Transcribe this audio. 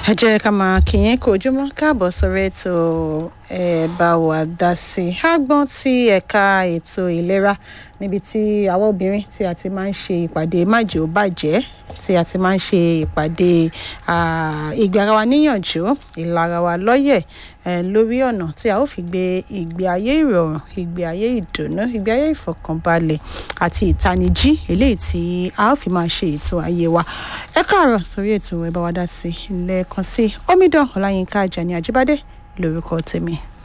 ẹ jẹ́ ká máa kíyìn kó ojúmọ́ káàbọ̀ sórí ètò ẹ bá wa dá sí i àgbọ̀n ti ẹ̀ka ètò ìlera níbi tí àwọn obìnrin tí a ti máa ń ṣe ìpàdé májò bàjẹ́ tí a ti máa ń ṣe ìpàdé ìgbé ara wa níyànjú ìlara wa lọ́yẹ̀ lórí ọ̀nà tí a ó fi gbé ìgbé ayé ìrọ̀rùn ìgbé ayé ìdùnnú ìgbé ayé ìfọ̀kànbalẹ̀ àti ìtanijí eléyìí tí a ó fi máa ṣe ètò ayé wa ẹ káàárọ̀ sórí ètò ẹ bá wa dá sí i lẹ́ẹ̀kan sí i omidan ọláyínká ajani àjíbádé lórúkọ tèmi.